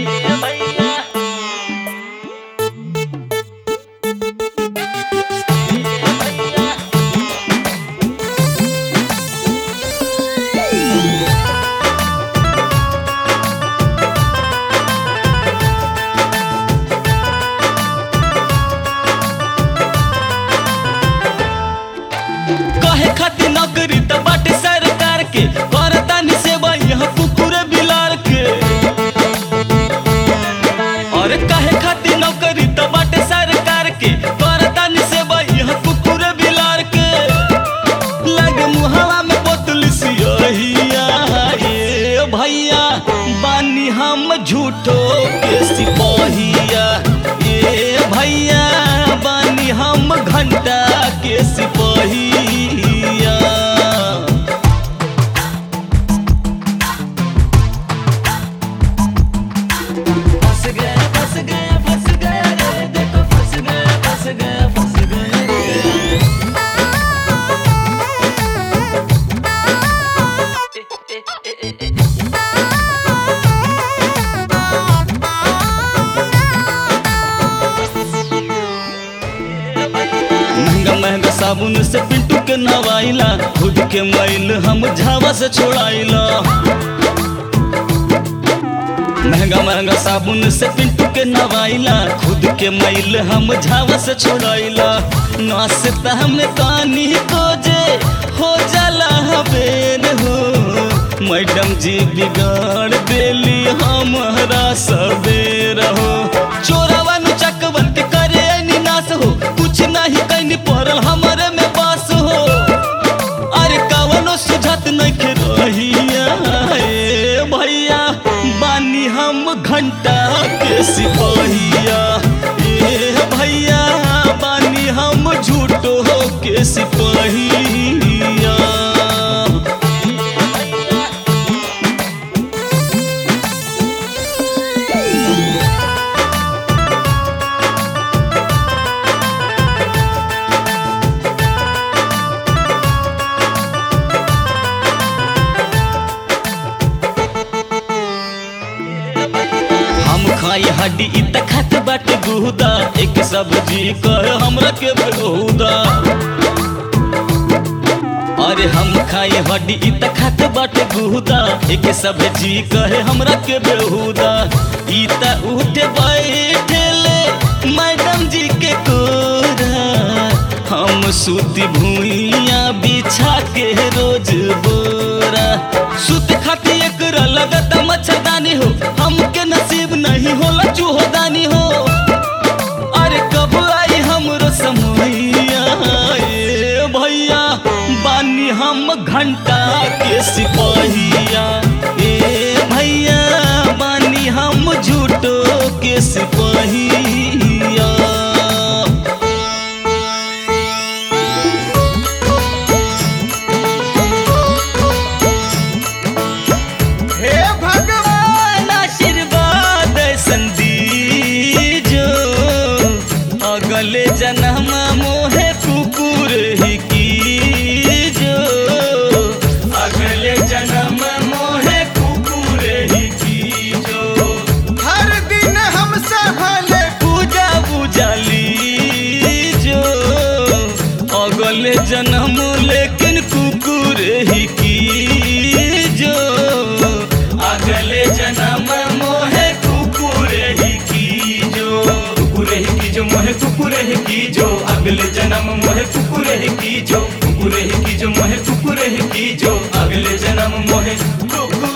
कहे खातिर नौकरी त बाटे सरकार के करतानी सेवा यहाँ कुकुरे बिलार के और कहे खातिर नौकरी त बाटे सरकार के करतानी सेवा यहाँ कुकुरे बिलार के लगे मुहावा में बोतल सियहिया ए भैया बानी हम झूठो के सिपहिया ए भैया बानी हम घंटा के सिपहिया फंस गया फंस गया फंस गया रे देखो फंस गया फंस गया फंस गया रे महंगा महंगा साबुन से पिंटू के नवाइला खुद के मैल हम झावा से छोड़ाइला महंगा महंगा साबुन से पिंटू के नवाइला खुद के मैल हम झावा से छोड़ाइला नाश्ता हमें कानी को जे हो जाला हबेन हो मैडम जी बिगाड़ देली हमारा सबेर हो चोरवा नु चकवन के करे ऐनी नाश हो कुछ नहीं कैनी पड़ल हमारे में बास हो अरे कवनो सुझत नहीं रहिया ए भैया बानी हम घंटा के सिपहिया ए भैया बानी हम झूठो के सिपहिया हम खाई हड्डी इ त खात बाटे गुदा एक सब्जी कह हमरा के बहुदा अरे हम खाई हड्डी इ त खात बाटे गुदा एक सब्जी कहे हमरा के बेहुदा इ त उठे बैठेले मैडम जी के कोरा हम सूती भूइया बिछा के रोज बोरा सुत खाती एकरा लगत मच्छरदानी हो हमके नसीब नहीं होला चूहोदानी हो अरे कब आई हमरो समैया ए भैया बानी हम घंटा के सिपहिया ए भैया बानी हम झूठो के सिपहिया हे भगवान आशीर्वाद संदीजो अगले जन्म मोहे कुकुर ही कीजो अगले जन्म मोहे कुकुर ही कीजो हर दिन हम सहले पूजा बुझाली जो अगले जन्म लेकिन कुकुर ही की जो अगले जन्म मोहे कुकुर ही की जो कुकुर ही की जो मोहे कुकुर ही की जो अगले जन्म मोहे कुकुर ही की जो कुकुर ही की जो मोहे कुकुर ही की जो अगले जन्म मोहे कुकुर